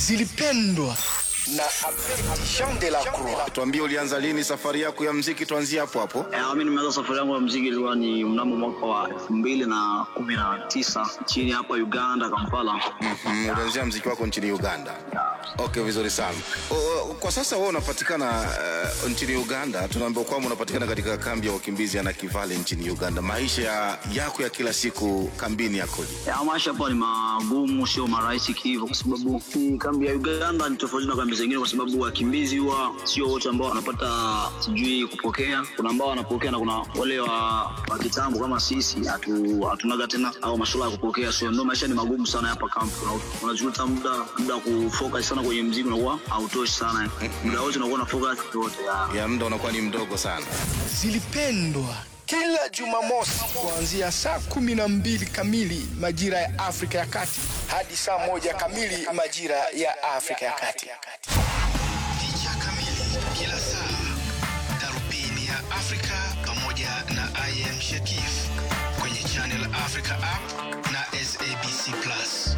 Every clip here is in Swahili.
zilipendwa na Jean de la Croix. Tuambie, ulianza lini safari yako ya mziki? Tuanzie hapo hapo. Eh, mi nimeanza safari yangu ya mziki ilikuwa ni mnamo mwaka wa elfu mbili na kumi na tisa nchini hapa Uganda, Kampala. Mm, ulianzia mziki wako nchini Uganda. Okay, vizuri sana. O, o, kwa sasa wewe unapatikana uh, nchini Uganda. Tunaambiwa kwamba unapatikana katika kambi ya wakimbizi ya Nakivale nchini Uganda. Maisha ya- yako ya kila siku kambini yakoje? Ya, maisha hapa ni magumu, sio marahisi kihivyo, kwa sababu hii kambi ya Uganda ni tofauti na kambi zingine, kwa sababu wakimbizi huwa sio wote ambao wanapata sijui kupokea. Kuna ambao wanapokea na kuna wale wa, wa kitambo kama sisi hatu, hatunaga tena au masuala ya kupokea, so ndio maisha ni magumu sana hapa kambi. Una- Unajuta muda muda wa kufocus sana kwenye mziki unakuwa hautoshi sana, muda wote unakuwa na focus yote ya Ya muda unakuwa ni mdogo sana. Zilipendwa kila Jumamosi kuanzia saa kumi na mbili kamili majira ya Afrika ya Kati hadi saa moja kamili majira ya Afrika ya Kati. Picha kamili kila saa, darubini ya Afrika pamoja na IM Shakif kwenye Channel Africa app na SABC Plus.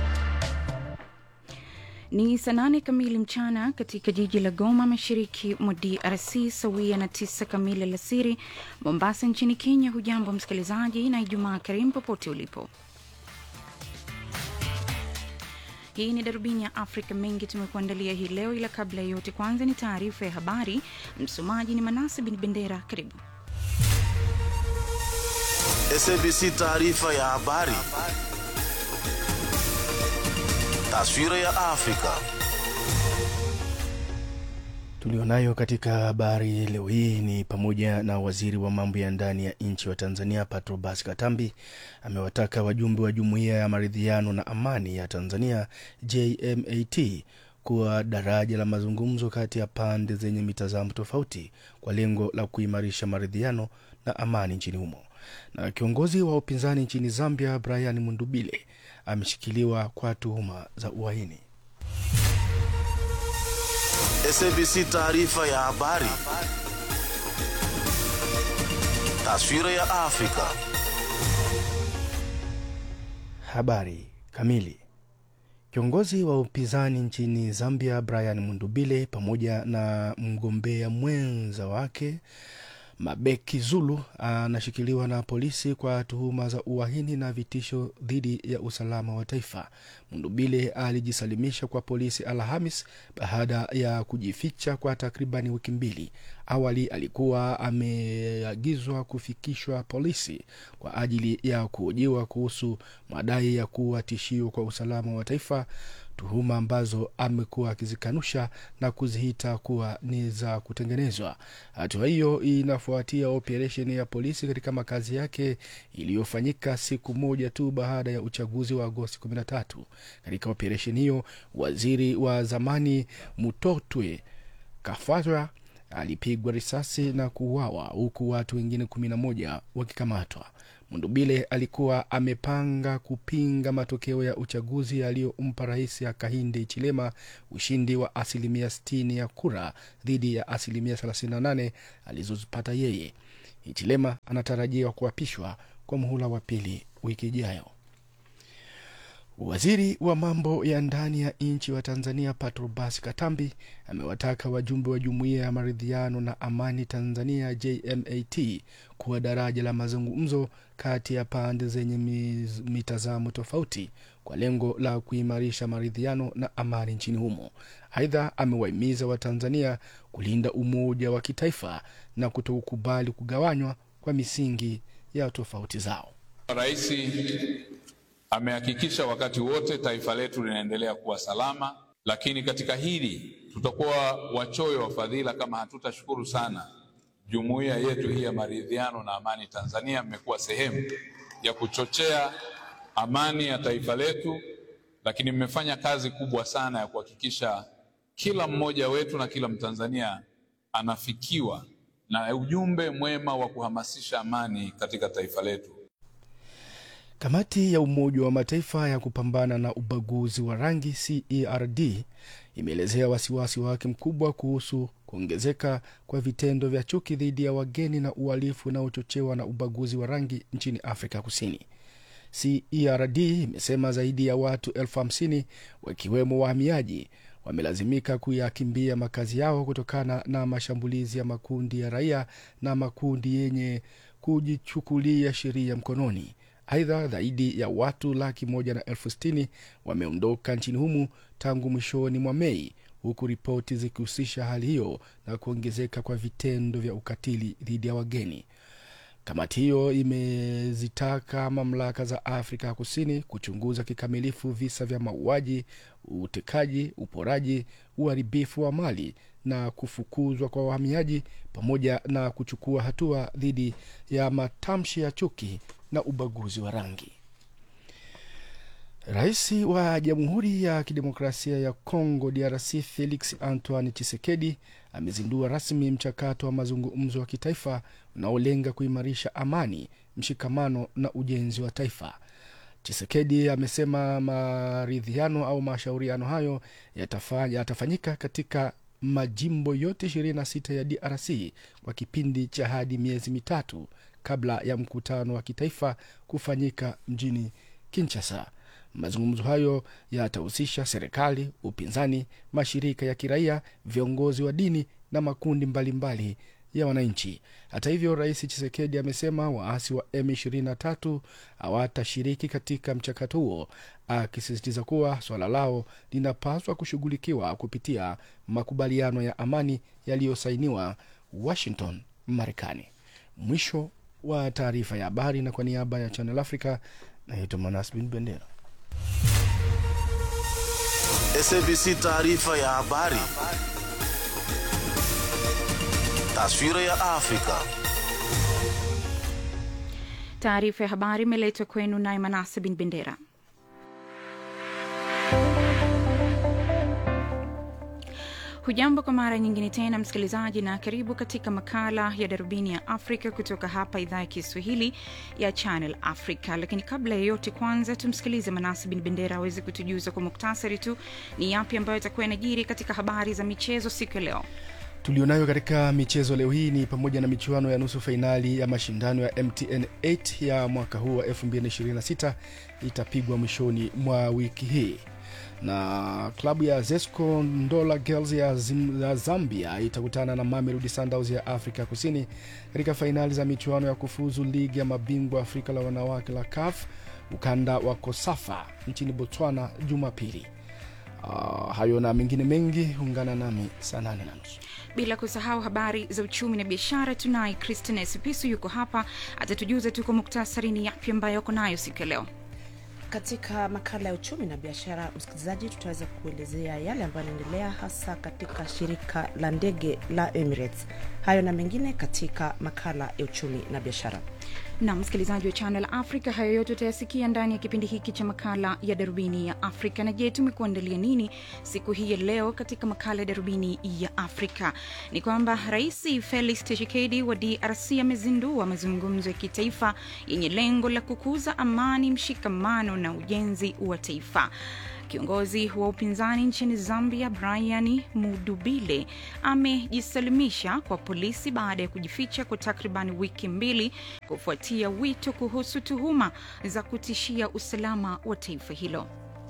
Ni saa nane kamili mchana katika jiji la Goma, mashariki mwa DRC, sawia na tisa kamili alasiri Mombasa nchini Kenya. Hujambo msikilizaji, na Ijumaa karimu popote ulipo. Hii ni darubini ya Afrika. Mengi tumekuandalia hii leo, ila kabla ya yote, kwanza ni taarifa ya habari. Msomaji ni Manase Bin Bendera. Karibu. SABC taarifa ya habari. Taswira ya Afrika. Tulionayo katika habari leo hii ni pamoja na waziri wa mambo ya ndani ya nchi wa Tanzania Patrobas Katambi amewataka wajumbe wa jumuiya ya maridhiano na amani ya Tanzania JMAT kuwa daraja la mazungumzo kati ya pande zenye mitazamo tofauti kwa lengo la kuimarisha maridhiano na amani nchini humo. Na kiongozi wa upinzani nchini Zambia Brian Mundubile ameshikiliwa kwa tuhuma za uhaini. SABC taarifa ya habari. Taswira ya Afrika. Habari kamili. Kiongozi wa upinzani nchini Zambia Brian Mundubile pamoja na mgombea mwenza wake Mabeki Zulu anashikiliwa na polisi kwa tuhuma za uhaini na vitisho dhidi ya usalama wa taifa. Mundubile alijisalimisha kwa polisi Alhamis baada ya kujificha kwa takribani wiki mbili. Awali alikuwa ameagizwa kufikishwa polisi kwa ajili ya kuhojiwa kuhusu madai ya kuwa tishio kwa usalama wa taifa, tuhuma ambazo amekuwa akizikanusha na kuziita kuwa ni za kutengenezwa. Hatua hiyo inafuatia operesheni ya polisi katika makazi yake iliyofanyika siku moja tu baada ya uchaguzi wa Agosti 13. Katika operesheni hiyo, waziri wa zamani Mutotwe Kafatwa alipigwa risasi na kuuawa huku watu wengine kumi na moja wakikamatwa. Mundubile alikuwa amepanga kupinga matokeo ya uchaguzi yaliyompa rais Hakainde Hichilema ushindi wa asilimia 60 ya kura dhidi ya asilimia 38 alizozipata yeye. Hichilema anatarajiwa kuapishwa kwa muhula wa pili wiki ijayo. Waziri wa mambo ya ndani ya nchi wa Tanzania Patrobas Katambi amewataka wajumbe wa jumuiya ya maridhiano na amani Tanzania JMAT kuwa daraja la mazungumzo kati ya pande zenye miz- mitazamo tofauti kwa lengo la kuimarisha maridhiano na amani nchini humo. Aidha, amewahimiza Watanzania kulinda umoja wa kitaifa na kutokubali kugawanywa kwa misingi ya tofauti zao. Rais amehakikisha wakati wote taifa letu linaendelea kuwa salama, lakini katika hili tutakuwa wachoyo wa fadhila kama hatutashukuru sana jumuiya yetu hii ya maridhiano na amani Tanzania. Mmekuwa sehemu ya kuchochea amani ya taifa letu, lakini mmefanya kazi kubwa sana ya kuhakikisha kila mmoja wetu na kila Mtanzania anafikiwa na ujumbe mwema wa kuhamasisha amani katika taifa letu. Kamati ya Umoja wa Mataifa ya kupambana na ubaguzi wa rangi CERD imeelezea wasiwasi wake mkubwa kuhusu kuongezeka kwa vitendo vya chuki dhidi ya wageni na uhalifu unaochochewa na ubaguzi wa rangi nchini Afrika Kusini. CERD imesema zaidi ya watu elfu hamsini wakiwemo wahamiaji wamelazimika kuyakimbia makazi yao kutokana na mashambulizi ya makundi ya raia na makundi yenye kujichukulia sheria mkononi. Aidha, zaidi ya watu laki moja na elfu sitini wameondoka nchini humu tangu mwishoni mwa Mei, huku ripoti zikihusisha hali hiyo na kuongezeka kwa vitendo vya ukatili dhidi ya wageni. Kamati hiyo imezitaka mamlaka za Afrika ya Kusini kuchunguza kikamilifu visa vya mauaji, utekaji, uporaji, uharibifu wa mali na kufukuzwa kwa wahamiaji pamoja na kuchukua hatua dhidi ya matamshi ya chuki na ubaguzi wa rangi. Rais wa Jamhuri ya Kidemokrasia ya Kongo DRC Felix Antoine Tshisekedi amezindua rasmi mchakato wa mazungumzo wa kitaifa unaolenga kuimarisha amani, mshikamano na ujenzi wa taifa. Tshisekedi amesema maridhiano au mashauriano hayo yatafanya, yatafanyika katika majimbo yote 26 ya DRC kwa kipindi cha hadi miezi mitatu kabla ya mkutano wa kitaifa kufanyika mjini Kinshasa. Mazungumzo hayo yatahusisha serikali, upinzani, mashirika ya kiraia, viongozi wa dini na makundi mbalimbali mbali ya wananchi. Hata hivyo, Rais Chisekedi amesema waasi wa M23 hawatashiriki katika mchakato huo, akisisitiza kuwa swala lao linapaswa kushughulikiwa kupitia makubaliano ya amani yaliyosainiwa Washington, Marekani. Mwisho wa taarifa ya habari, na kwa niaba ya Channel Africa naitwa Manas Bin Bendera. SABC taarifa ya habari. Taswira ya Afrika. Taarifa ya habari imeletwa kwenu naye Manase Bin Bendera. Hujambo kwa mara nyingine tena msikilizaji, na karibu katika makala ya darubini ya Afrika kutoka hapa idhaa ya Kiswahili ya Channel Africa. Lakini kabla ya yote, kwanza tumsikilize Manasi Bin Bendera aweze kutujuza kwa muktasari tu ni yapi ambayo itakuwa yanajiri katika habari za michezo siku ya leo. tulionayo katika michezo leo hii ni pamoja na michuano ya nusu fainali ya mashindano ya mtn 8 ya mwaka huu wa 2026 itapigwa mwishoni mwa wiki hii na klabu ya zesco ndola girls ya, Zim, ya zambia itakutana na mamelodi sundowns ya afrika kusini katika fainali za michuano ya kufuzu ligi ya mabingwa afrika la wanawake la caf ukanda wa kosafa nchini botswana jumapili uh, hayo na mengine mengi ungana nami saa nane na nusu bila kusahau habari za uchumi na biashara tunaye christine sipisu yuko hapa atatujuza tu kwa muktasari ni yapi ambayo ako nayo siku ya leo katika makala ya uchumi na biashara msikilizaji tutaweza kuelezea yale ambayo yanaendelea hasa katika shirika la ndege la emirates hayo na mengine katika makala ya uchumi na biashara na msikilizaji wa channel africa hayo yote utayasikia ndani ya kipindi hiki cha makala ya darubini ya afrika na je tumekuandalia nini siku hii ya leo katika makala ya darubini ya afrika ni kwamba rais felix tshisekedi wa drc amezindua mazungumzo ya kitaifa yenye lengo la kukuza amani mshikamano na ujenzi wa taifa Kiongozi wa upinzani nchini Zambia, Brian Mudubile, amejisalimisha kwa polisi baada ya kujificha kwa takriban wiki mbili kufuatia wito kuhusu tuhuma za kutishia usalama wa taifa hilo.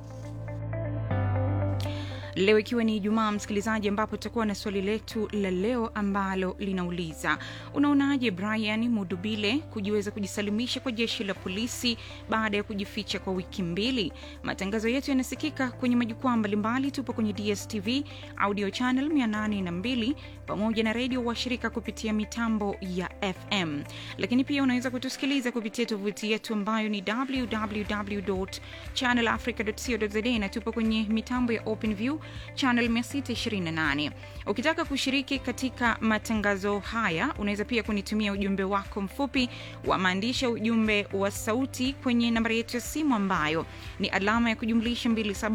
Leo ikiwa ni Ijumaa, msikilizaji, ambapo tutakuwa na swali letu la leo ambalo linauliza unaonaje Brian Mudubile kujiweza kujisalimisha kwa jeshi la polisi baada ya kujificha kwa wiki mbili? Matangazo yetu yanasikika kwenye majukwaa mbalimbali. Tupo kwenye DSTV audio channel 802 pamoja na redio washirika kupitia mitambo ya FM, lakini pia unaweza kutusikiliza kupitia tovuti yetu ambayo ni www.channelafrica.co.za na tupo kwenye mitambo ya OpenView channel 628 ukitaka kushiriki katika matangazo haya unaweza pia kunitumia ujumbe wako mfupi wa maandishi ujumbe wa sauti kwenye nambari yetu ya simu ambayo ni alama ya kujumlisha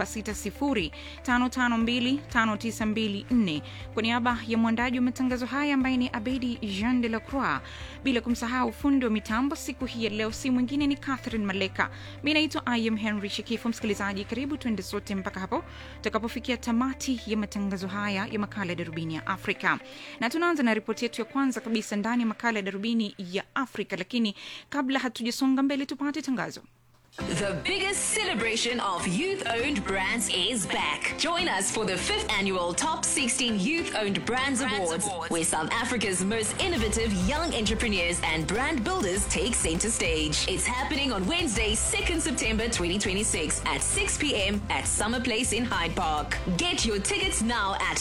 276055259254 kwa niaba ya mwandaji wa matangazo haya ambaye ni abedi jean de la croix bila kumsahau fundi wa mitambo siku hii ya leo si mwingine ni catherine maleka mi naitwa im henry shikifu msikilizaji karibu tuende sote mpaka hapo tutakapofikia tamati ya matangazo haya ya makala ya darubini ya afrika na tunaanza na ripoti yetu ya kwanza kabisa ndani ya makala ya darubini ya afrika lakini kabla hatujasonga mbele tupate tangazo The biggest celebration of youth owned brands is back. Join us for the fifth annual Top 16 Youth Owned Brands, Awards, where South Africa's most innovative young entrepreneurs and brand builders take center stage. It's happening on Wednesday, 2nd September 2026 at 6 p.m. at Summer Place in Hyde Park. Get your tickets now at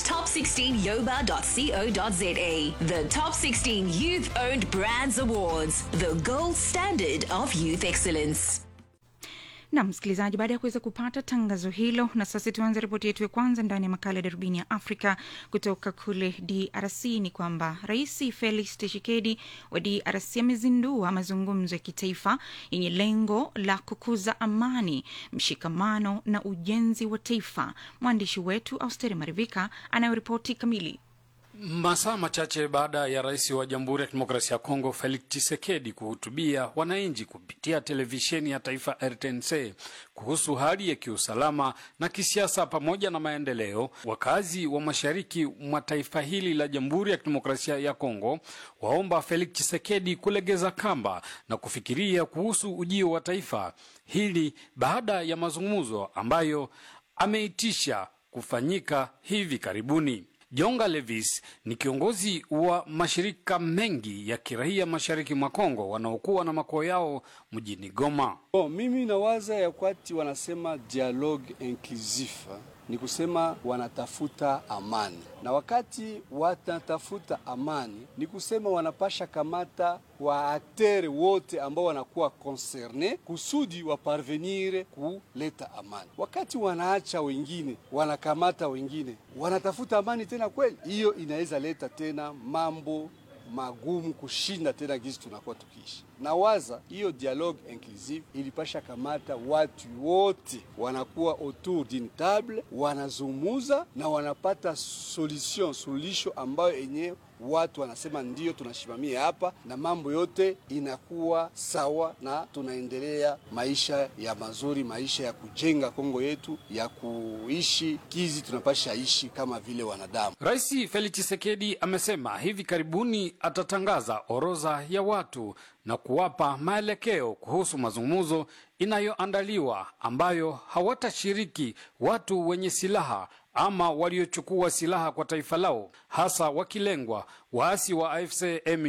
top16yoba.co.za. The Top 16 Youth Owned Brands Awards, the gold standard of youth excellence. na msikilizaji baada ya kuweza kupata tangazo hilo na sasa tuanze ripoti yetu ya kwanza ndani ya makala ya darubini ya afrika kutoka kule drc ni kwamba rais felix tshisekedi wa drc amezindua mazungumzo ya kitaifa yenye lengo la kukuza amani mshikamano na ujenzi wa taifa mwandishi wetu austeri marivika anayoripoti kamili Masaa machache baada ya rais wa Jamhuri ya Kidemokrasia ya Kongo Felix Tshisekedi kuhutubia wananchi kupitia televisheni ya taifa RTNC kuhusu hali ya kiusalama na kisiasa pamoja na maendeleo, wakazi wa mashariki mwa taifa hili la Jamhuri ya Kidemokrasia ya Kongo waomba Felix Tshisekedi kulegeza kamba na kufikiria kuhusu ujio wa taifa hili baada ya mazungumzo ambayo ameitisha kufanyika hivi karibuni. Jonga Levis ni kiongozi wa mashirika mengi ya kiraia mashariki mwa Kongo wanaokuwa na makao yao mjini Goma. Bon, mimi nawaza ya kwati wanasema dialogue inclusif ni kusema wanatafuta amani, na wakati wanatafuta amani ni kusema wanapasha kamata wa aktere wote ambao wanakuwa concerne kusudi waparvenire kuleta amani. Wakati wanaacha wengine wanakamata wengine, wanatafuta amani tena kweli, hiyo inaweza leta tena mambo magumu kushinda tena gisi tunakuwa tukiishi. Na waza hiyo dialogue inclusive ilipasha kamata watu wote wanakuwa autour d'une table, wanazungumuza na wanapata solution suluhisho ambayo yenyewe watu wanasema ndio tunashimamia hapa, na mambo yote inakuwa sawa, na tunaendelea maisha ya mazuri, maisha ya kujenga Kongo yetu, ya kuishi kizi tunapasha ishi kama vile wanadamu. Rais Felix Tshisekedi amesema hivi karibuni atatangaza orodha ya watu na kuwapa maelekeo kuhusu mazungumzo inayoandaliwa ambayo hawatashiriki watu wenye silaha ama waliochukua silaha kwa taifa lao, hasa wakilengwa waasi wa AFC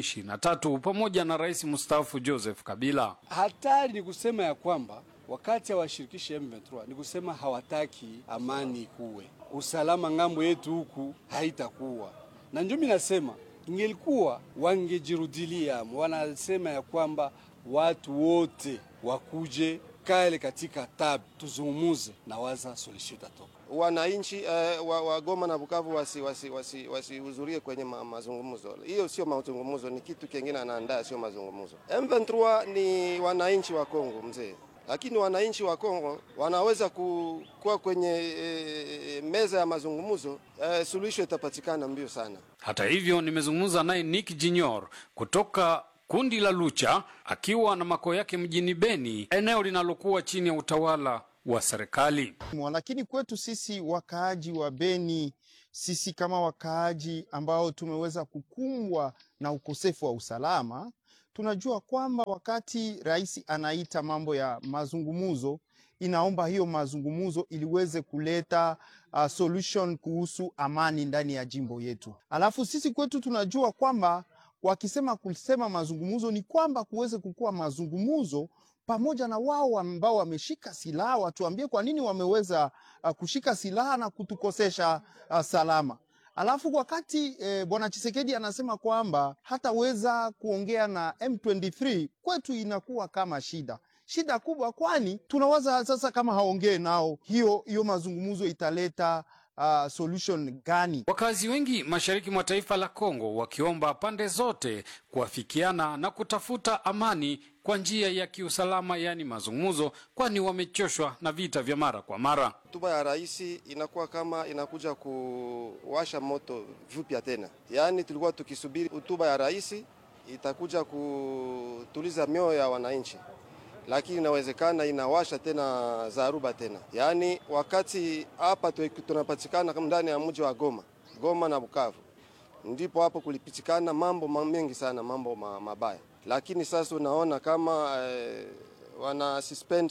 M23 pamoja na rais mstaafu Joseph Kabila. Hatari ni kusema ya kwamba wakati hawashirikishi M23 ni kusema hawataki amani kuwe, usalama ng'ambo yetu huku haitakuwa, na ndio mimi nasema ingelikuwa wangejirudilia, wanasema ya kwamba watu wote wakuje kale katika tab tuzungumuze, na waza solution itatoka. wananchi uh, wa, wa Goma na Bukavu wasihudhurie wasi, wasi, wasi kwenye ma, mazungumzo. Hiyo sio mazungumzo, ni kitu kingine anaandaa, sio mazungumzo. M23 ni wananchi wa Kongo mzee, lakini wananchi wa Kongo wanaweza kuwa kwenye e, meza ya mazungumzo e, suluhisho itapatikana mbio sana. Hata hivyo, nimezungumza naye Nick Junior kutoka kundi la Lucha akiwa na makao yake mjini Beni, eneo linalokuwa chini ya utawala wa serikali. Lakini kwetu sisi wakaaji wa Beni, sisi kama wakaaji ambao tumeweza kukumbwa na ukosefu wa usalama, tunajua kwamba wakati rais anaita mambo ya mazungumuzo, inaomba hiyo mazungumuzo iliweze kuleta uh, solution kuhusu amani ndani ya jimbo yetu. Alafu sisi kwetu tunajua kwamba wakisema kusema mazungumuzo ni kwamba kuweze kukuwa mazungumuzo pamoja na wao ambao wameshika silaha, watuambie kwa nini wameweza uh, kushika silaha na kutukosesha uh, salama. Alafu wakati eh, bwana Chisekedi anasema kwamba hataweza kuongea na M23, kwetu inakuwa kama shida shida kubwa, kwani tunawaza sasa kama haongee nao, hiyo hiyo mazungumzo italeta Uh, solution gani? Wakazi wengi mashariki mwa taifa la Kongo wakiomba pande zote kuafikiana na kutafuta amani kwa njia ya kiusalama, yaani mazungumzo, kwani wamechoshwa na vita vya mara kwa mara. Hotuba ya rais inakuwa kama inakuja kuwasha moto vipya tena, yaani tulikuwa tukisubiri hotuba ya rais itakuja kutuliza mioyo ya wananchi lakini inawezekana inawasha tena zaruba tena. Yaani wakati hapa tunapatikana kama ndani ya mji wa Goma, Goma na Bukavu, ndipo hapo kulipitikana mambo mengi sana, mambo mabaya, lakini sasa unaona kama eh, wana suspend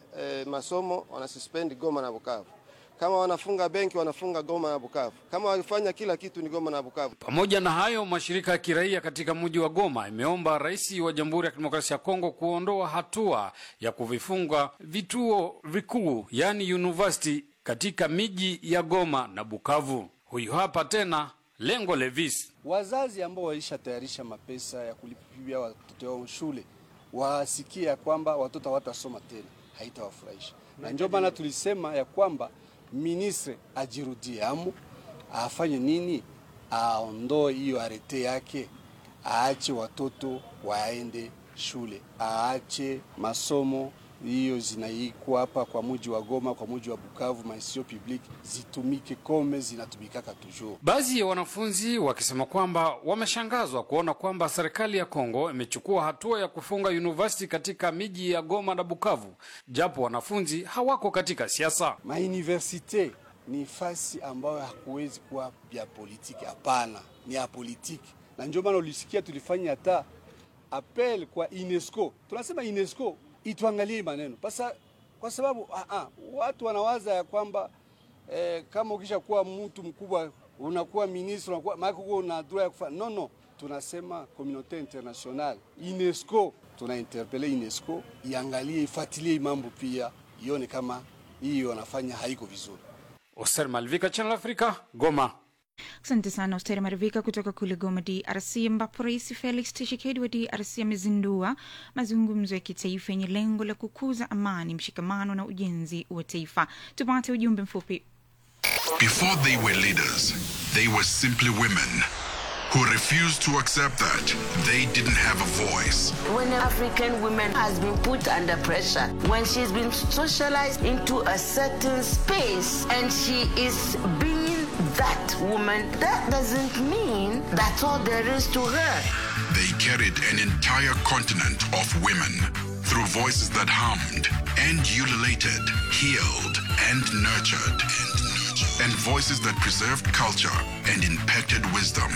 eh, masomo wanasuspend Goma na Bukavu. Kama wanafunga benki wanafunga Goma na Bukavu. Kama walifanya kila kitu ni Goma na Bukavu. Pamoja na hayo, mashirika ya kiraia katika mji wa Goma imeomba rais wa Jamhuri ya Kidemokrasia ya Kongo kuondoa hatua ya kuvifunga vituo vikuu, yaani university katika miji ya Goma na Bukavu. Huyu hapa tena Lengo Levis. Wazazi ambao walishatayarisha mapesa ya kulipia watoto wao shule wasikie ya kwamba watoto hawatasoma tena, haitawafurahisha na ndio maana tulisema ya kwamba ministre ajirudie amu afanye nini, aondoe hiyo arete yake, aache watoto waende shule, aache masomo hiyo zinaikuwa hapa kwa muji wa Goma, kwa muji wa Bukavu, maisio public zitumike kome zinatumikaka toujours. Baadhi ya wanafunzi wakisema kwamba wameshangazwa kuona kwamba serikali ya Kongo imechukua hatua ya kufunga university katika miji ya Goma na Bukavu, japo wanafunzi hawako katika siasa. Mauniversite ni fasi ambayo hakuwezi kuwa ya politiki, hapana, ni ya politiki, na ndio maana ulisikia tulifanya hata appel kwa UNESCO. Tunasema UNESCO ituangalie maneno pasa, kwa sababu ah, ah, watu wanawaza ya kwamba eh, kama ukisha kuwa mtu mkubwa unakuwa ministre unakuwa maana uko una droit ya kufanya no no, tunasema communauté internationale UNESCO, tuna interpele UNESCO iangalie ifuatilie mambo pia ione kama hiyo wanafanya haiko vizuri. Oser Malvika, Channel Africa, Goma. Asante sana Osteri Marivika kutoka kule Goma, DRC, ambapo Rais Felix Tshisekedi wa DRC amezindua mazungumzo ya kitaifa yenye lengo la kukuza amani, mshikamano na ujenzi wa taifa. Tupate ujumbe mfupi. Before they were leaders, they were simply women who refused to accept that they didn't have a voice. When an African woman has been put under pressure, when she's been socialized into a certain space and she is being that woman, that doesn't mean that's all there is to her. They carried an entire continent of women through voices that hummed and ululated, healed and nurtured, and voices that preserved culture and impacted wisdom.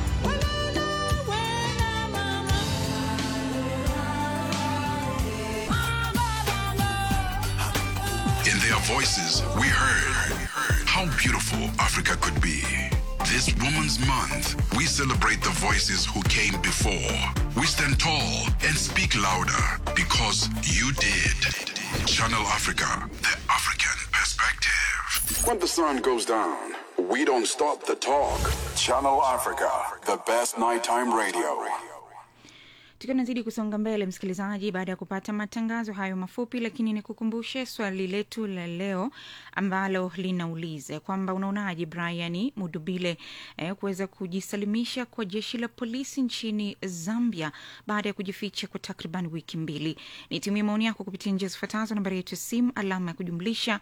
In their voices, we heard how beautiful Africa could be. This Women's Month, we celebrate the voices who came before. We stand tall and speak louder because you did. Channel Africa, the African perspective. When the sun goes down, we don't stop the talk. Channel Africa, the best nighttime radio. tukiwa nazidi kusonga mbele msikilizaji baada ya kupata matangazo hayo mafupi lakini nikukumbushe swali letu la leo ambalo linauliza kwamba unaonaje brian mudubile eh, kuweza kujisalimisha kwa jeshi la polisi nchini zambia baada ya kujificha kwa takriban wiki mbili nitumie maoni yako kupitia njia zifuatazo nambari yetu ya simu alama ya kujumlisha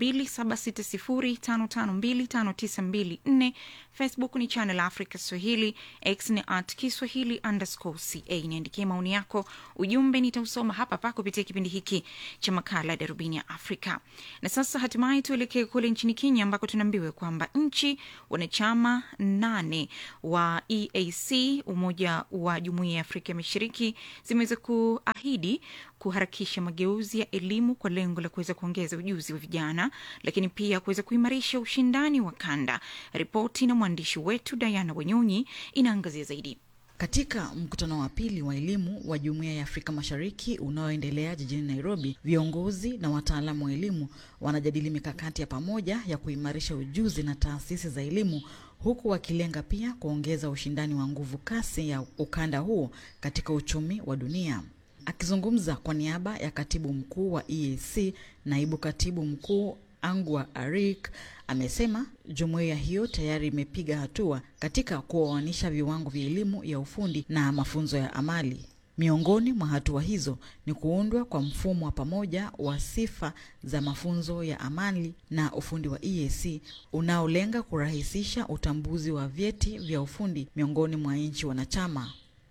2760552594 facebook ni channel africa swahili x ni at kiswahili underscore ca niandikie maoni yako ujumbe nitausoma hapa hapa kupitia kipindi hiki cha makala ya darubini ya afrika na sasa hatimaye tuelekee kule nchini kenya ambako tunaambiwa kwamba nchi wanachama nane wa eac umoja wa jumuiya ya afrika ya mashariki zimeweza kuahidi kuharakisha mageuzi ya elimu kwa lengo la kuweza kuongeza ujuzi wa vijana lakini pia kuweza kuimarisha ushindani wa kanda ripoti na mwandishi wetu diana wanyonyi inaangazia zaidi Katika mkutano wa pili wa elimu wa Jumuiya ya Afrika Mashariki unaoendelea jijini Nairobi, viongozi na wataalamu wa elimu wanajadili mikakati ya pamoja ya kuimarisha ujuzi na taasisi za elimu huku wakilenga pia kuongeza ushindani wa nguvu kasi ya ukanda huo katika uchumi wa dunia. Akizungumza kwa niaba ya katibu mkuu wa EAC, naibu katibu mkuu Angwa Arik amesema jumuiya hiyo tayari imepiga hatua katika kuoanisha viwango vya elimu ya ufundi na mafunzo ya amali. Miongoni mwa hatua hizo ni kuundwa kwa mfumo wa pamoja wa sifa za mafunzo ya amali na ufundi wa EAC unaolenga kurahisisha utambuzi wa vyeti vya ufundi miongoni mwa nchi wanachama.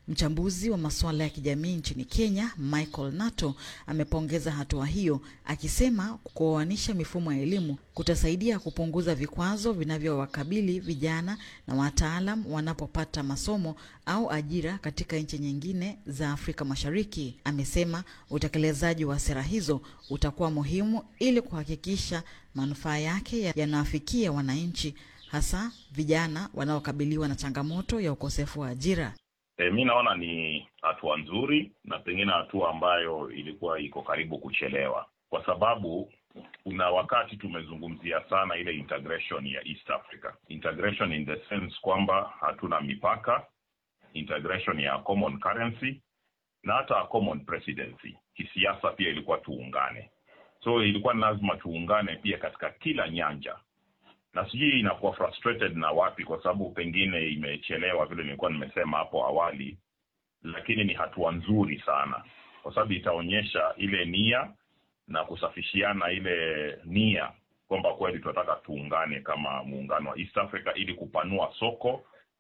Mchambuzi wa masuala ya kijamii nchini Kenya, Michael Nato, amepongeza hatua hiyo akisema kuoanisha mifumo ya elimu kutasaidia kupunguza vikwazo vinavyowakabili vijana na wataalam wanapopata masomo au ajira katika nchi nyingine za Afrika Mashariki. Amesema utekelezaji wa sera hizo utakuwa muhimu ili kuhakikisha manufaa yake yanawafikia wananchi, hasa vijana wanaokabiliwa na changamoto ya ukosefu wa ajira. E, mi naona ni hatua nzuri na pengine hatua ambayo ilikuwa iko karibu kuchelewa, kwa sababu kuna wakati tumezungumzia sana ile integration ya East Africa, integration in the sense kwamba hatuna mipaka, integration ya common currency na hata common presidency. Kisiasa pia ilikuwa tuungane, so ilikuwa ni lazima tuungane pia katika kila nyanja na sijui inakuwa frustrated na wapi, kwa sababu pengine imechelewa vile nilikuwa nimesema hapo awali, lakini ni hatua nzuri sana, kwa sababu itaonyesha ile nia na kusafishiana ile nia kwamba kweli tunataka tuungane kama muungano wa East Africa ili kupanua soko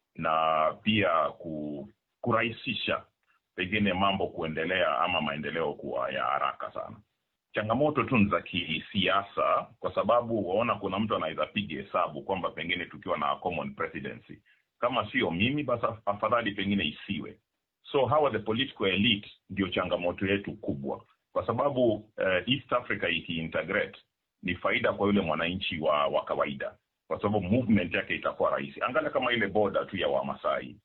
na pia ku, kurahisisha pengine mambo kuendelea ama maendeleo kuwa ya haraka sana changamoto tu ni za kisiasa, kwa sababu waona kuna mtu anaweza piga hesabu kwamba pengine tukiwa na common presidency, kama sio mimi basi afadhali pengine isiwe. So hawa the political elite ndio changamoto yetu kubwa, kwa sababu uh, East Africa ikiintegrate ni faida kwa yule mwananchi wa, wa kawaida, kwa sababu movement yake itakuwa rahisi. Angalia kama ile boda tu ya Wamasai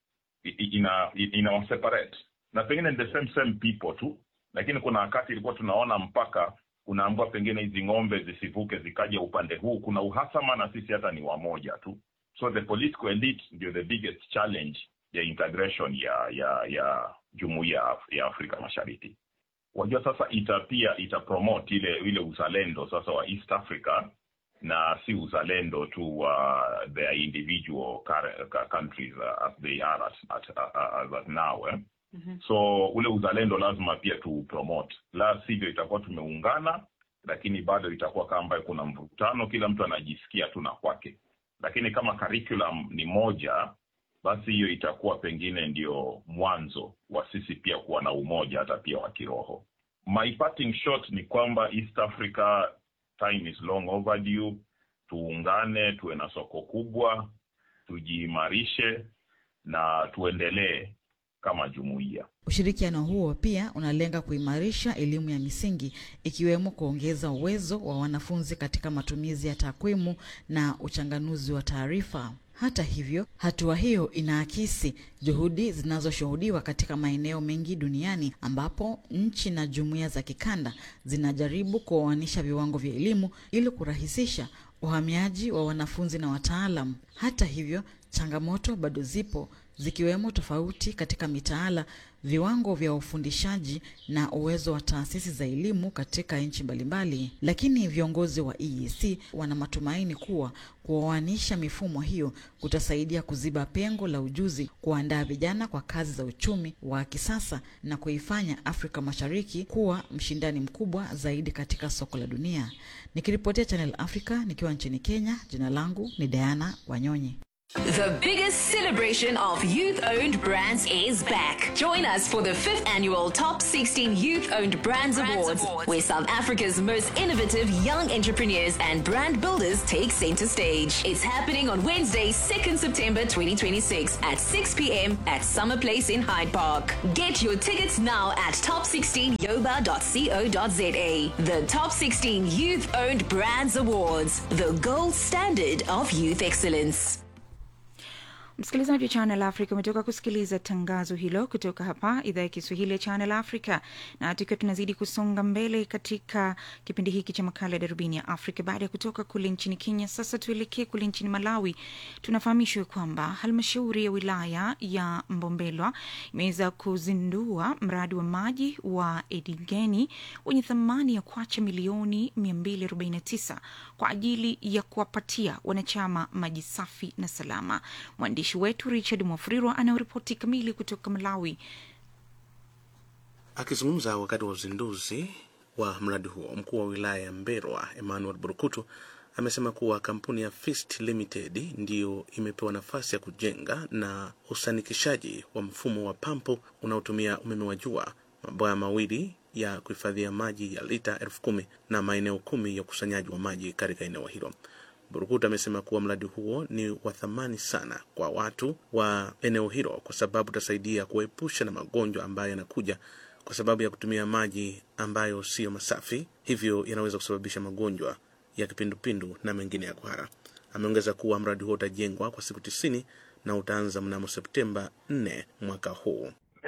ina, ina waseparate na pengine the same same people tu lakini kuna wakati ilikuwa tunaona mpaka unaambua pengine hizi ng'ombe zisivuke zikaja upande huu, kuna uhasama na sisi hata ni wamoja tu. So the political elite ndio the biggest challenge ya integration ya ya ya jumuiya ya Afrika Mashariki. Wajua sasa ita pia ita promote ile ile uzalendo sasa wa East Africa na si uzalendo tu wa uh, their individual countries uh, as they are at, at, uh, as at now eh? Mm-hmm. So ule uzalendo lazima pia tu promote, la sivyo itakuwa tumeungana, lakini bado itakuwa kama ambayo kuna mvutano, kila mtu anajisikia tu na kwake. Lakini kama curriculum ni moja, basi hiyo itakuwa pengine ndio mwanzo wa sisi pia kuwa na umoja hata pia wa kiroho. My parting shot ni kwamba East Africa time is long overdue. Tuungane, tuwe na soko kubwa, tujiimarishe na tuendelee kama jumuiya. Ushirikiano huo pia unalenga kuimarisha elimu ya misingi ikiwemo kuongeza uwezo wa wanafunzi katika matumizi ya takwimu na uchanganuzi wa taarifa. Hata hivyo, hatua hiyo inaakisi juhudi zinazoshuhudiwa katika maeneo mengi duniani ambapo nchi na jumuiya za kikanda zinajaribu kuoanisha viwango vya elimu ili kurahisisha uhamiaji wa wanafunzi na wataalam. Hata hivyo, changamoto bado zipo zikiwemo tofauti katika mitaala, viwango vya ufundishaji na uwezo wa taasisi za elimu katika nchi mbalimbali. Lakini viongozi wa EAC wana matumaini kuwa kuoanisha mifumo hiyo kutasaidia kuziba pengo la ujuzi, kuandaa vijana kwa kazi za uchumi wa kisasa na kuifanya Afrika Mashariki kuwa mshindani mkubwa zaidi katika soko la dunia. Nikiripotia Channel Africa nikiwa nchini Kenya, jina langu ni Diana Wanyonyi. The biggest celebration of youth owned brands is back. Join us for the fifth annual Top 16 Youth Owned Brands, Awards, where South Africa's most innovative young entrepreneurs and brand builders take center stage. It's happening on Wednesday, 2nd September 2026 at 6 p.m. at Summer Place in Hyde Park. Get your tickets now at top16yoba.co.za. The Top 16 Youth Owned Brands Awards, the gold standard of youth excellence. Msikilizaji wa Channel Africa umetoka kusikiliza tangazo hilo kutoka hapa idhaa ya Kiswahili ya Channel Africa, na tukiwa tunazidi kusonga mbele katika kipindi hiki cha makala ya darubini ya Afrika. Baada ya kutoka kule nchini Kenya, sasa tuelekee kule nchini Malawi. Tunafahamishwa kwamba halmashauri ya wilaya ya Mbombelwa imeweza kuzindua mradi wa maji wa Edigeni wenye thamani ya kwacha milioni 249 kwa ajili ya kuwapatia wanachama maji safi na salama. Mwandishi wetu Richard Mwafrirwa anayoripoti kamili kutoka Malawi. Akizungumza wakati wa uzinduzi wa mradi huo, mkuu wa wilaya ya Mberwa Emmanuel Burukutu amesema kuwa kampuni ya Fist Limited ndiyo imepewa nafasi ya kujenga na usanikishaji wa mfumo wa pampu unaotumia umeme wa jua, mabwawa mawili ya kuhifadhia maji ya lita elfu kumi na maeneo kumi ya ukusanyaji wa maji katika eneo hilo. Burukut amesema kuwa mradi huo ni wa thamani sana kwa watu wa eneo hilo kwa sababu utasaidia kuepusha na magonjwa ambayo yanakuja kwa sababu ya kutumia maji ambayo siyo masafi, hivyo yanaweza kusababisha magonjwa ya kipindupindu na mengine ya kuhara. Ameongeza kuwa mradi huo utajengwa kwa siku tisini na utaanza mnamo Septemba 4 mwaka huu.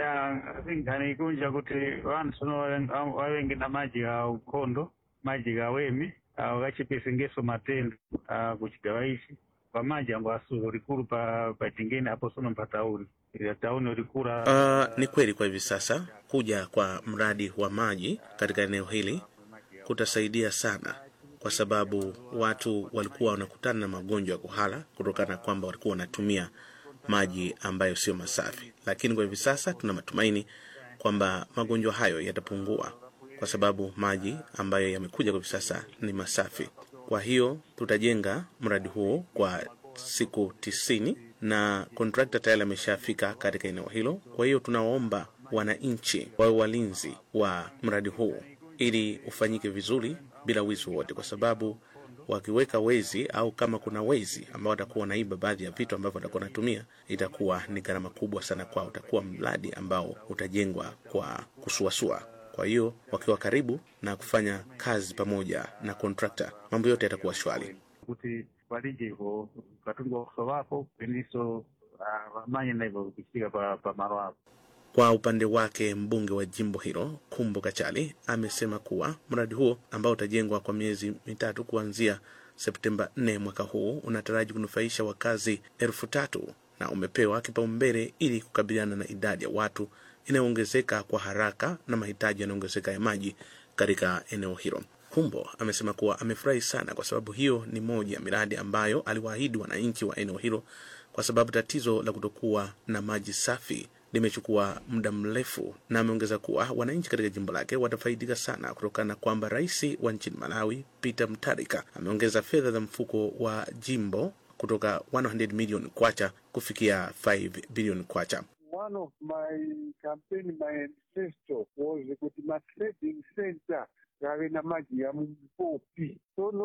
anikunja kuti vanhu vavengi na maji ga ukondo maji ga wemi ah, gachipesengeso matendo ah, kuchigawa ichi pamaji ango asu rikuru pa pachingeni apo sono pa tauni Ila tauni rikura Uh, ni kweli kwa hivi sasa kuja kwa mradi wa maji katika eneo hili kutasaidia sana, kwa sababu watu walikuwa wanakutana na magonjwa ya kuhara kutokana na kwamba walikuwa wanatumia maji ambayo sio masafi, lakini kwa hivi sasa tuna matumaini kwamba magonjwa hayo yatapungua kwa sababu maji ambayo yamekuja kwa hivi sasa ni masafi. Kwa hiyo tutajenga mradi huo kwa siku tisini na kontrakta tayari ameshafika katika eneo hilo. Kwa hiyo tunawaomba wananchi wawe walinzi wa mradi huu ili ufanyike vizuri bila wizi wowote, kwa sababu wakiweka wezi au kama kuna wezi ambao watakuwa wanaiba baadhi ya vitu ambavyo watakuwa wanatumia, itakuwa ni gharama kubwa sana kwao. Utakuwa mradi ambao utajengwa kwa kusuasua. Kwa hiyo wakiwa karibu na kufanya kazi pamoja na kontrakta, mambo yote yatakuwa shwari. kuti valije ivo katungwa kuso vapo peniso ah, vamanye na ivo kuchika pa, pa maro apo Kwa upande wake mbunge wa jimbo hilo Kumbo Kachali amesema kuwa mradi huo ambao utajengwa kwa miezi mitatu kuanzia Septemba 4 mwaka huu unataraji kunufaisha wakazi elfu tatu na umepewa kipaumbele ili kukabiliana na idadi ya watu inayoongezeka kwa haraka na mahitaji yanayoongezeka ya maji katika eneo hilo. Kumbo amesema kuwa amefurahi sana kwa sababu hiyo ni moja ya miradi ambayo aliwaahidi wananchi wa eneo hilo, kwa sababu tatizo la kutokuwa na maji safi limechukua muda mrefu, na ameongeza kuwa wananchi katika jimbo lake watafaidika sana kutokana na kwamba rais wa nchini Malawi Peter Mutharika ameongeza fedha za mfuko wa jimbo kutoka 100 million kwacha kufikia 5 billion kwacha. One of my campaign manifesto was kuti ma-trading center gave na maji ya mumpopi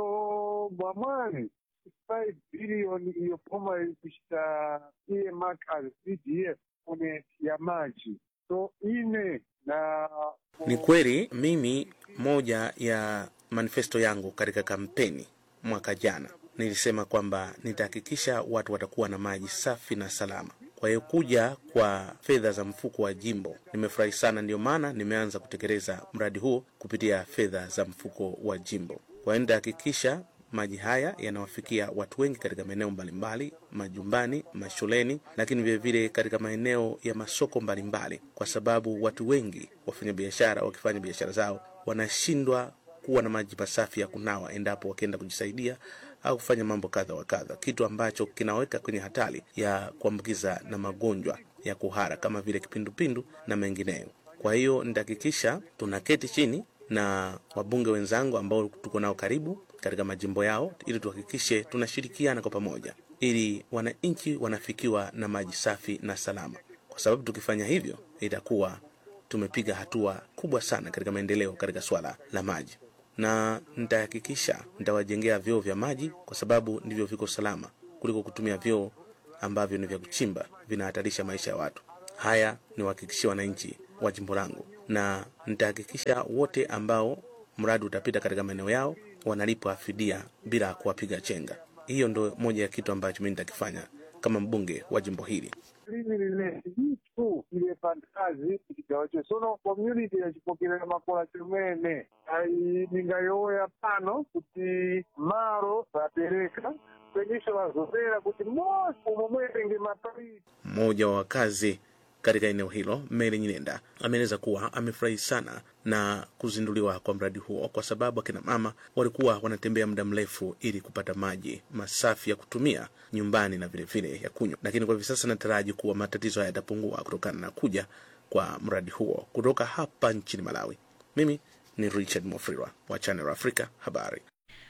sono mwamwani 5 billion iyo poma kuchita earmark as pdf kune ya maji so ine na Ni kweli mimi, moja ya manifesto yangu katika kampeni mwaka jana nilisema kwamba nitahakikisha watu watakuwa na maji safi na salama. Kwa hiyo kuja kwa fedha za mfuko wa jimbo nimefurahi sana, ndio maana nimeanza kutekeleza mradi huo kupitia fedha za mfuko wa jimbo. Kwa hiyo nitahakikisha maji haya yanawafikia watu wengi katika maeneo mbalimbali, majumbani, mashuleni, lakini vilevile katika maeneo ya masoko mbalimbali, kwa sababu watu wengi wafanyabiashara wakifanya biashara zao wanashindwa kuwa na maji masafi ya kunawa endapo wakienda kujisaidia au kufanya mambo kadha wa kadha, kitu ambacho kinaweka kwenye hatari ya kuambukiza na magonjwa ya kuhara kama vile kipindupindu na mengineyo. Kwa hiyo nitahakikisha tunaketi chini na wabunge wenzangu ambao tuko nao karibu katika majimbo yao, ili tuhakikishe tunashirikiana kwa pamoja, ili wananchi wanafikiwa na maji safi na salama, kwa sababu tukifanya hivyo itakuwa tumepiga hatua kubwa sana katika maendeleo katika swala la maji na nitahakikisha nitawajengea vyoo vya maji kwa sababu ndivyo viko salama kuliko kutumia vyoo ambavyo ni vya kuchimba vinahatarisha maisha ya watu. Haya ni wahakikishia wananchi wa jimbo langu, na nitahakikisha wote ambao mradi utapita katika maeneo yao wanalipwa fidia bila kuwapiga chenga. Hiyo ndo moja ya kitu ambacho mimi nitakifanya kama mbunge wa jimbo hili. limi lile itu ile fantazi chigawacho sono community yachipokerera makola chomene ai ningayoya pano kuti maro vapereka kwenisho vazopera kuti mosi umo mwetenge mapaiti Mmoja wa wakazi katika eneo hilo, Mary Nyinenda, ameeleza kuwa amefurahi sana na kuzinduliwa kwa mradi huo kwa sababu akina mama walikuwa wanatembea muda mrefu ili kupata maji masafi ya kutumia nyumbani na vilevile ya kunywa, lakini kwa hivi sasa nataraji kuwa matatizo haya yatapungua kutokana na kuja kwa mradi huo. Kutoka hapa nchini Malawi, mimi ni Richard Mofrirwa wa Channel Africa habari.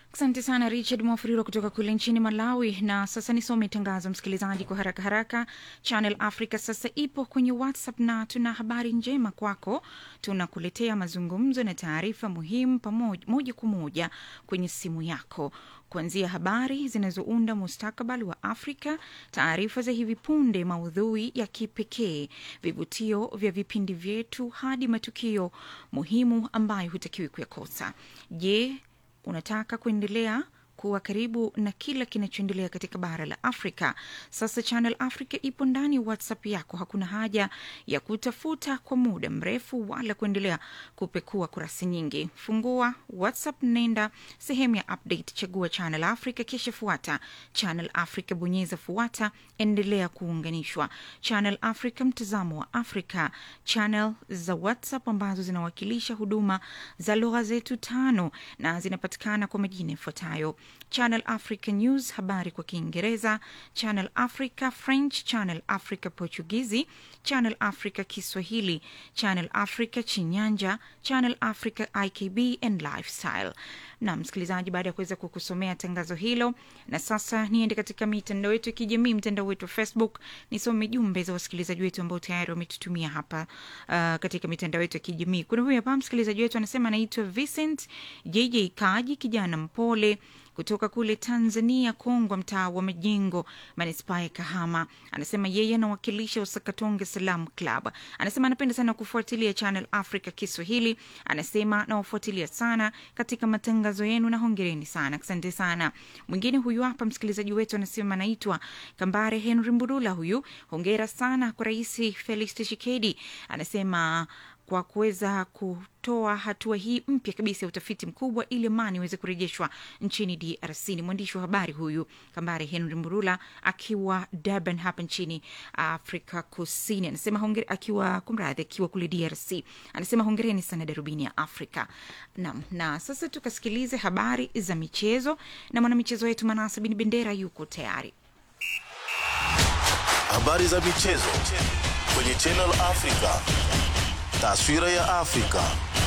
Asante sana Richard Mwafuriro kutoka kule nchini Malawi. Na sasa nisome tangazo, msikilizaji, kwa haraka haraka. Channel Africa sasa ipo kwenye WhatsApp na tuna habari njema kwako. Tunakuletea mazungumzo na taarifa muhimu pamoja moja kwa moja kwenye simu yako kuanzia habari zinazounda mustakabali wa Afrika, taarifa za hivi punde, maudhui ya kipekee, vivutio vya vipindi vyetu, hadi matukio muhimu ambayo hutakiwi kuyakosa. Je, unataka kuendelea kuwa karibu na kila kinachoendelea katika bara la Afrika. Sasa Channel Africa ipo ndani ya WhatsApp yako. Hakuna haja ya kutafuta kwa muda mrefu wala kuendelea kupekua kurasa nyingi. Fungua WhatsApp, nenda sehemu ya update, chagua Channel Africa, kisha fuata Channel Africa, bonyeza fuata, endelea kuunganishwa. Channel Africa, mtazamo wa Afrika. Channel za WhatsApp ambazo zinawakilisha huduma za lugha zetu tano na zinapatikana kwa majina yafuatayo Channel Africa News, habari kwa Kiingereza, Channel Africa French, Channel Africa Portugizi, Channel Africa Kiswahili, Channel Africa Chinyanja, Channel Africa IKB and Lifestyle. Na msikilizaji, baada ya kuweza kukusomea tangazo hilo, na sasa niende katika mitandao yetu ya kijamii, mtandao wetu wa Facebook, nisome jumbe za wasikilizaji wetu ambao tayari wametutumia hapa uh, katika mitandao yetu ya kijamii. Kuna huyu hapa msikilizaji wetu anasema anaitwa Vincent JJ Kaji, kijana mpole kutoka kule Tanzania, Kongwa, mtaa wa Majengo, manispaa ya Kahama. Anasema yeye anawakilisha Usakatonge Salam Club. Anasema anapenda sana kufuatilia Channel Africa Kiswahili. Anasema nawafuatilia sana katika matangazo yenu na hongereni sana, asante sana. Mwingine huyu hapa msikilizaji wetu anasema anaitwa Kambare Henry Mbudula. Huyu hongera sana kwa Rais Felix Tshisekedi. Anasema kwa kuweza kutoa hatua hii mpya kabisa ya utafiti mkubwa ili amani iweze kurejeshwa nchini DRC. Ni mwandishi wa habari huyu Kambare Henry Mburula akiwa Durban hapa nchini Afrika Kusini, anasema hongere, akiwa kumradhi, akiwa kule DRC, anasema hongereni sana darubini ya Afrika. Naam, na sasa tukasikilize habari za michezo na mwanamichezo wetu Manasa Bin Bendera yuko tayari. Habari za michezo kwenye Channel Africa. Taswira ya Afrika.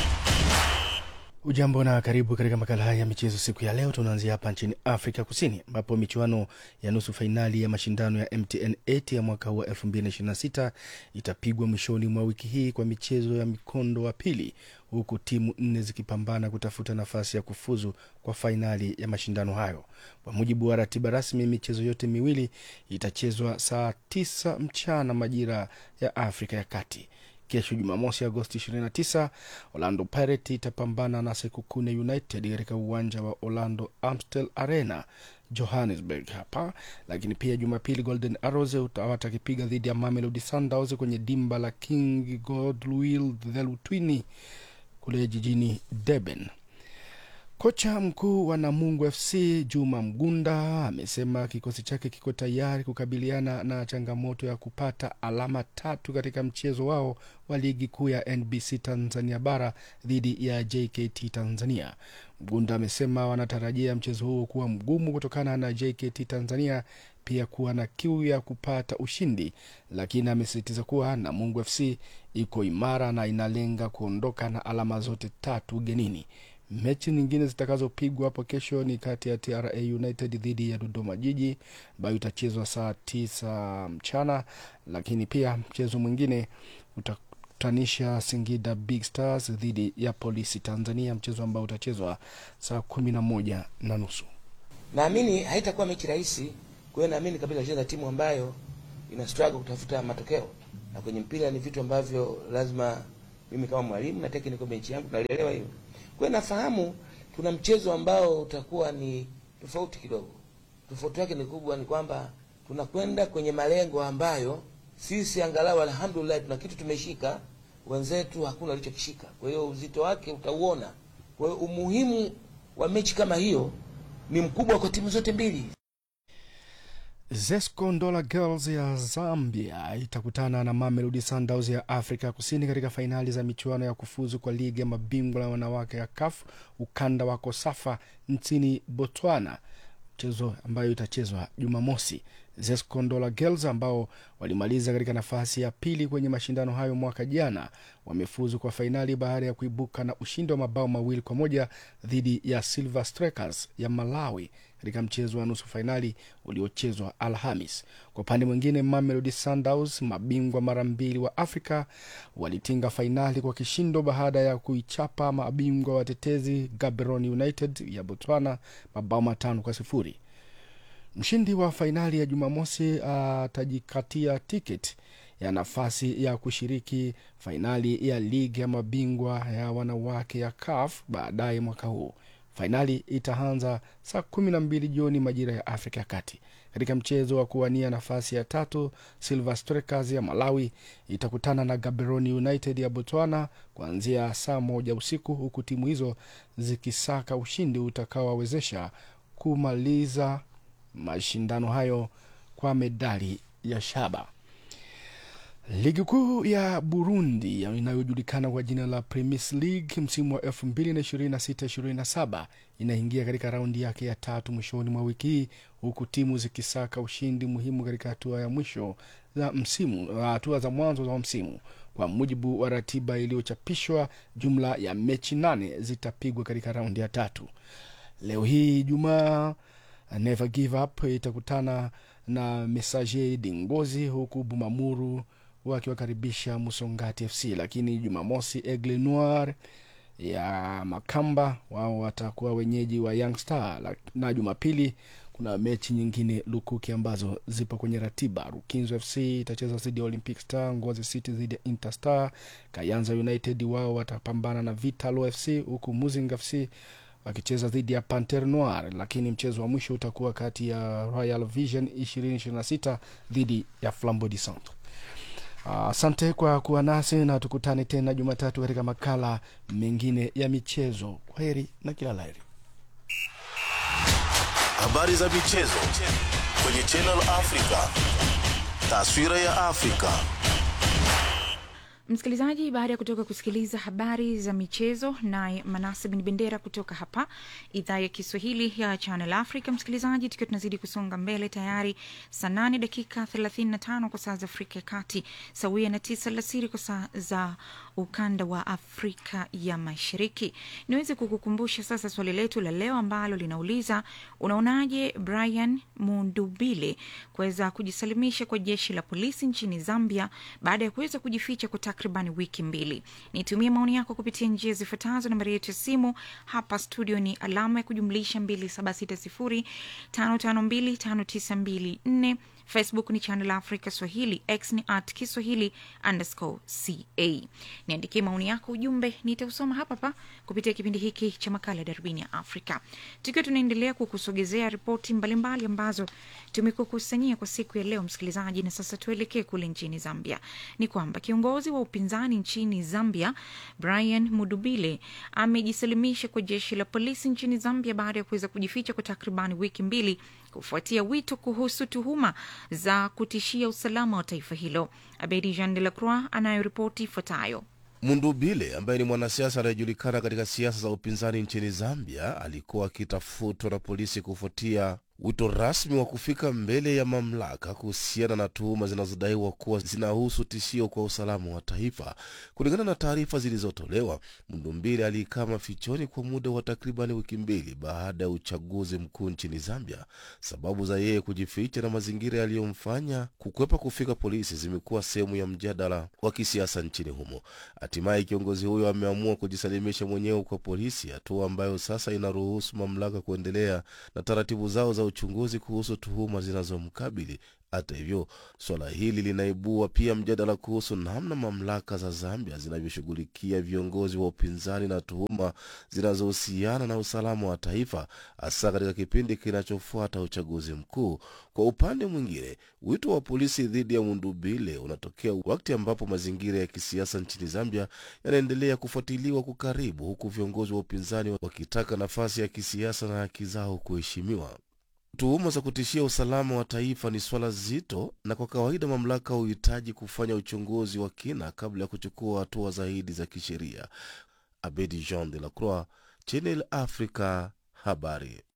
Ujambo na karibu katika makala haya ya michezo siku ya leo. Tunaanzia hapa nchini Afrika Kusini, ambapo michuano ya nusu fainali ya mashindano ya MTN 8 ya mwaka huu wa 2026 itapigwa mwishoni mwa wiki hii kwa michezo ya mikondo wa pili, huku timu nne zikipambana kutafuta nafasi ya kufuzu kwa fainali ya mashindano hayo. Kwa mujibu wa ratiba rasmi, michezo yote miwili itachezwa saa 9 mchana majira ya Afrika ya Kati. Kesho Jumamosi, Agosti 29, Orlando Pirates itapambana na Sekukune United katika uwanja wa Orlando Amstel Arena Johannesburg hapa. Lakini pia Jumapili, Golden Arrows watakipiga dhidi ya Mamelodi Sundowns kwenye dimba la King Godwill Dhelutini kule jijini Durban. Kocha mkuu wa Namungo FC Juma Mgunda amesema kikosi chake kiko tayari kukabiliana na changamoto ya kupata alama tatu katika mchezo wao wa ligi kuu ya NBC Tanzania bara dhidi ya JKT Tanzania. Mgunda amesema wanatarajia mchezo huo kuwa mgumu kutokana na JKT Tanzania pia kuwa na kiu ya kupata ushindi, lakini amesisitiza kuwa Namungo FC iko imara na inalenga kuondoka na alama zote tatu ugenini. Mechi nyingine zitakazopigwa hapo kesho ni kati ya TRA United dhidi ya Dodoma Jiji ambayo itachezwa saa tisa mchana, lakini pia mchezo mwingine utakutanisha Singida Big Stars dhidi ya Polisi Tanzania, mchezo ambao utachezwa saa kumi na moja na nusu. Naamini haitakuwa mechi rahisi, kwa hiyo naamini kabisa itacheza timu ambayo ina struggle kutafuta matokeo, na kwenye mpira ni vitu ambavyo lazima mimi kama mwalimu na technical bench yangu nalielewa hiyo kwa hiyo nafahamu tuna mchezo ambao utakuwa ni tofauti kidogo. Tofauti yake ni kubwa, ni kwamba tunakwenda kwenye malengo ambayo sisi angalau alhamdulillah tuna kitu tumeshika, wenzetu hakuna walichokishika. Kwa hiyo uzito wake utauona. Kwa hiyo umuhimu wa mechi kama hiyo ni mkubwa kwa timu zote mbili. Zesco Ndola Girls ya Zambia itakutana na Mamelodi Sundowns ya Afrika Kusini katika fainali za michuano ya kufuzu kwa ligi ya mabingwa ya wanawake ya CAF ukanda wa Kosafa nchini Botswana, mchezo ambayo itachezwa Jumamosi. Zescondola Girls ambao walimaliza katika nafasi ya pili kwenye mashindano hayo mwaka jana wamefuzu kwa fainali baada ya kuibuka na ushindi wa mabao mawili kwa moja dhidi ya Silver Strikers ya Malawi katika mchezo wa nusu fainali uliochezwa Alhamis. Kwa upande mwingine, Mamelodi Sundowns, mabingwa mara mbili wa Afrika, walitinga fainali kwa kishindo baada ya kuichapa mabingwa watetezi Gaborone United ya Botswana mabao matano kwa sifuri. Mshindi wa fainali ya Jumamosi atajikatia tiketi ya nafasi ya kushiriki fainali ya ligi ya mabingwa ya wanawake ya CAF baadaye mwaka huu. Fainali itaanza saa kumi na mbili jioni majira ya Afrika ya Kati. Katika mchezo wa kuwania nafasi ya tatu, Silver Strikers ya Malawi itakutana na Gaborone United ya Botswana kuanzia saa moja usiku, huku timu hizo zikisaka ushindi utakaowawezesha kumaliza mashindano hayo kwa medali ya shaba. Ligi kuu ya Burundi inayojulikana kwa jina la Premis League msimu wa 2026-27 inaingia katika raundi yake ya tatu mwishoni mwa wiki hii huku timu zikisaka ushindi muhimu katika hatua ya mwisho za msimu, hatua za mwanzo za msimu. Kwa mujibu wa ratiba iliyochapishwa, jumla ya mechi nane zitapigwa katika raundi ya tatu. Leo hii Ijumaa, Never Give Up itakutana na Messager Dingozi huku Bumamuru wakiwakaribisha Musongati FC, lakini Jumamosi Aigle Noir ya Makamba wao watakuwa wenyeji wa Young Star, na Jumapili kuna mechi nyingine lukuki ambazo zipo kwenye ratiba. Rukinzo FC itacheza dhidi ya Olympic Star, Ngozi City dhidi ya Interstar, Kayanza United wao watapambana na Vitalo FC, huku Muzinga FC wakicheza dhidi ya Panter Noir, lakini mchezo wa mwisho utakuwa kati ya Royal Vision 2026 dhidi ya Flambeau du Centre. Asante uh, kwa kuwa nasi na tukutane tena Jumatatu katika makala mengine ya michezo. Kwa heri na kila laheri. Habari za michezo kwenye Channel Africa, taswira ya Afrika. Msikilizaji, baada ya kutoka kusikiliza habari za michezo naye Manase Bin Bendera kutoka hapa idhaa ya Kiswahili ya Channel Africa. Msikilizaji, tukiwa tunazidi kusonga mbele, tayari saa nane dakika 35 kwa saa za Afrika ya Kati, sawia na tisa alasiri kwa saa za ukanda wa Afrika ya Mashariki. Niweze kukukumbusha sasa swali letu la leo ambalo linauliza unaonaje Brian Mundubile kuweza kujisalimisha kwa jeshi la polisi nchini Zambia baada ya kuweza kujificha kwa takriban wiki mbili. Nitumie maoni yako kupitia njia zifuatazo. Nambari yetu ya simu hapa studio ni alama ya kujumlisha 276055259254 Facebook ni Channel Africa Swahili, X ni at Kiswahili underscore ca. Niandikie maoni yako, ujumbe nitausoma hapa hapa kupitia kipindi hiki cha makala ya Darubini ya Afrika, tukiwa tunaendelea kukusogezea ripoti mbalimbali ambazo tumekukusanyia kwa siku ya leo, msikilizaji. Na sasa tuelekee kule nchini Zambia. Ni kwamba kiongozi wa upinzani nchini Zambia Brian Mudubile amejisalimisha kwa jeshi la polisi nchini Zambia baada ya kuweza kujificha kwa takribani wiki mbili kufuatia wito kuhusu tuhuma za kutishia usalama wa taifa hilo. Abedi Jean de la Croix anayoripoti ifuatayo. Mundubile ambaye ni mwanasiasa anayejulikana katika siasa za upinzani nchini Zambia alikuwa akitafutwa na polisi kufuatia wito rasmi wa kufika mbele ya mamlaka kuhusiana na tuhuma zinazodaiwa kuwa zinahusu tishio kwa usalama wa taifa. Kulingana na taarifa zilizotolewa, Mndumbile alikaa mafichoni kwa muda wa takribani wiki mbili baada ya uchaguzi mkuu nchini Zambia. Sababu za yeye kujificha na mazingira yaliyomfanya kukwepa kufika polisi zimekuwa sehemu ya mjadala wa kisiasa nchini humo. Hatimaye kiongozi huyo ameamua kujisalimisha mwenyewe kwa polisi, hatua ambayo sasa inaruhusu mamlaka kuendelea na taratibu zao za uchunguzi kuhusu tuhuma zinazomkabili. Hata hivyo, suala hili linaibua pia mjadala kuhusu namna mamlaka za Zambia zinavyoshughulikia viongozi wa upinzani na tuhuma zinazohusiana na usalama wa taifa, hasa katika kipindi kinachofuata uchaguzi mkuu. Kwa upande mwingine, wito wa polisi dhidi ya Mundubile unatokea wakati ambapo mazingira ya kisiasa nchini Zambia yanaendelea kufuatiliwa kwa karibu, huku viongozi wa upinzani wakitaka nafasi ya kisiasa na haki zao kuheshimiwa. Tuhuma za kutishia usalama wa taifa ni swala zito, na kwa kawaida mamlaka huhitaji kufanya uchunguzi wa kina kabla ya kuchukua hatua zaidi za kisheria. Abedi Jean de la Croix, Channel Africa, habari.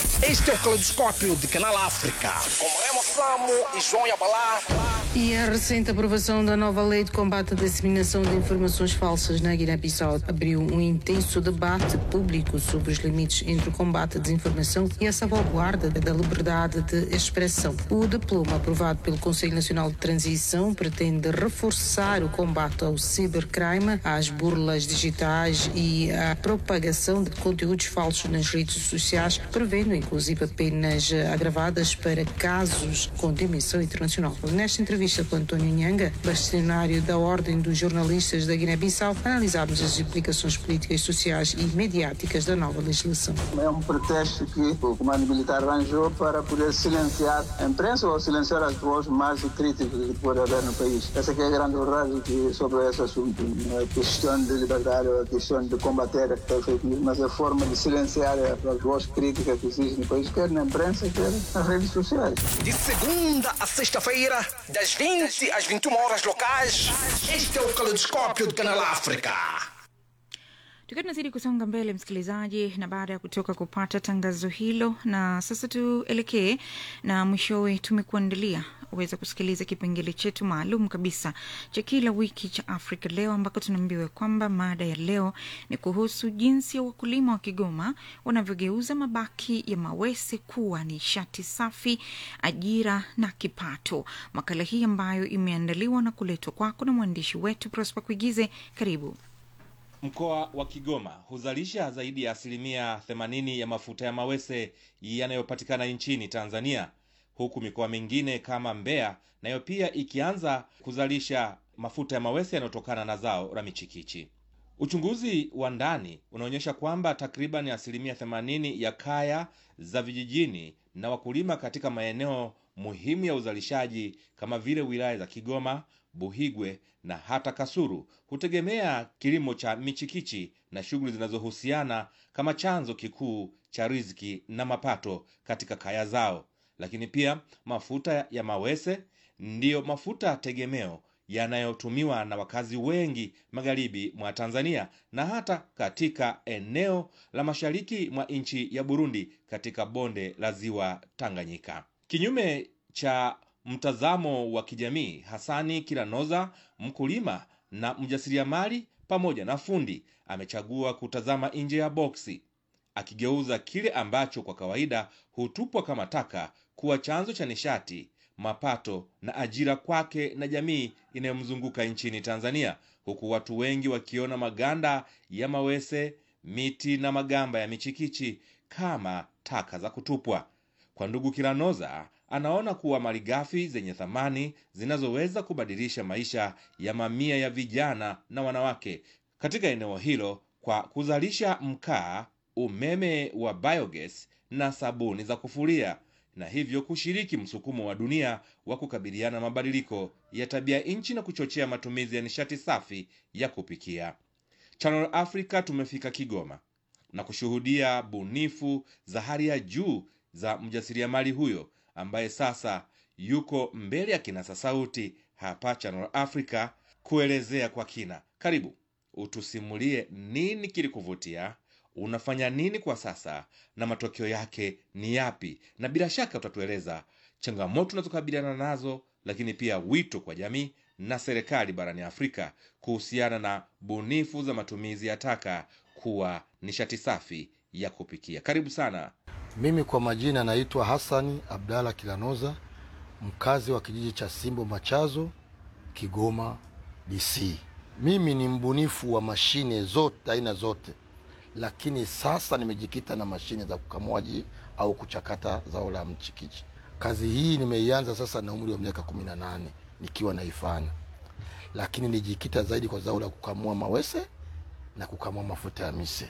Este é o Caleidoscópio de Canal África. Com Remo Samo e João Yabalá. E a recente aprovação da nova lei de combate à disseminação de informações falsas na Guiné-Bissau abriu um intenso debate público sobre os limites entre o combate à desinformação e a salvaguarda da liberdade de expressão. O diploma aprovado pelo Conselho Nacional de Transição pretende reforçar o combate ao cibercrime, às burlas digitais e à propagação de conteúdos falsos nas redes sociais, prevendo inclusive penas agravadas para casos com dimensão internacional. Nesta entrevista com António Nhanga, bastonário da Ordem dos Jornalistas da Guiné-Bissau, analisámos as implicações políticas, sociais e mediáticas da nova legislação. É um pretexto que o comando militar arranjou para poder silenciar a imprensa ou silenciar as vozes mais críticas que pode haver no país. Essa que é a grande verdade que, sobre esse assunto. Não é questão de liberdade ou a questão de combater a fake news, mas a forma de silenciar as vozes críticas que existem no país, quer na imprensa, quer nas redes sociais. De segunda a sexta-feira, das 20 às 21 horas locais, este é o Caleidoscópio de Canal África. tukiwa tunazidi kusonga mbele msikilizaji na baada ya kutoka kupata tangazo hilo na sasa tuelekee na mwishowe tumekuandalia uweza kusikiliza kipengele chetu maalum kabisa cha kila wiki cha afrika leo ambako tunaambiwa kwamba mada ya leo ni kuhusu jinsi ya wakulima wa kigoma wanavyogeuza mabaki ya mawese kuwa nishati safi ajira na kipato makala hii ambayo imeandaliwa na kuletwa kwako na mwandishi wetu prospa kuigize karibu Mkoa wa Kigoma huzalisha zaidi ya asilimia 80 ya mafuta ya mawese yanayopatikana nchini Tanzania, huku mikoa mingine kama Mbeya nayo pia ikianza kuzalisha mafuta ya mawese yanayotokana na zao la michikichi. Uchunguzi wa ndani unaonyesha kwamba takriban asilimia 80 ya kaya za vijijini na wakulima katika maeneo muhimu ya uzalishaji kama vile wilaya za Kigoma, Buhigwe na hata Kasuru hutegemea kilimo cha michikichi na shughuli zinazohusiana kama chanzo kikuu cha riziki na mapato katika kaya zao. Lakini pia mafuta ya mawese ndiyo mafuta tegemeo yanayotumiwa na wakazi wengi magharibi mwa Tanzania na hata katika eneo la mashariki mwa nchi ya Burundi katika bonde la ziwa Tanganyika. Kinyume cha mtazamo wa kijamii, Hasani Kilanoza, mkulima na mjasiriamali pamoja na fundi, amechagua kutazama nje ya boksi, akigeuza kile ambacho kwa kawaida hutupwa kama taka kuwa chanzo cha nishati, mapato na ajira kwake na jamii inayomzunguka nchini Tanzania, huku watu wengi wakiona maganda ya mawese, miti na magamba ya michikichi kama taka za kutupwa. Kwa ndugu Kilanoza, anaona kuwa malighafi zenye thamani zinazoweza kubadilisha maisha ya mamia ya vijana na wanawake katika eneo hilo kwa kuzalisha mkaa, umeme wa biogas na sabuni za kufulia na hivyo kushiriki msukumo wa dunia wa kukabiliana na mabadiliko ya tabia nchi na kuchochea matumizi ya nishati safi ya kupikia. Channel Africa tumefika Kigoma na kushuhudia bunifu za hali ya juu za mjasiriamali huyo ambaye sasa yuko mbele ya kinasa sauti hapa Channel Africa kuelezea kwa kina. Karibu utusimulie nini kilikuvutia, unafanya nini kwa sasa na matokeo yake ni yapi, na bila shaka utatueleza changamoto tunazokabiliana nazo, lakini pia wito kwa jamii na serikali barani Afrika kuhusiana na bunifu za matumizi ya taka kuwa nishati safi ya kupikia. Karibu sana. Mimi kwa majina naitwa Hasani Abdalla Kilanoza, mkazi wa kijiji cha Simbo Machazo, Kigoma DC. Mimi ni mbunifu wa mashine zote aina zote, lakini sasa nimejikita na mashine za kukamuaji au kuchakata zao la mchikichi. Kazi hii nimeianza sasa na umri wa miaka kumi na nane nikiwa naifanya, lakini nijikita zaidi kwa zao la kukamua mawese na kukamua mafuta ya mise.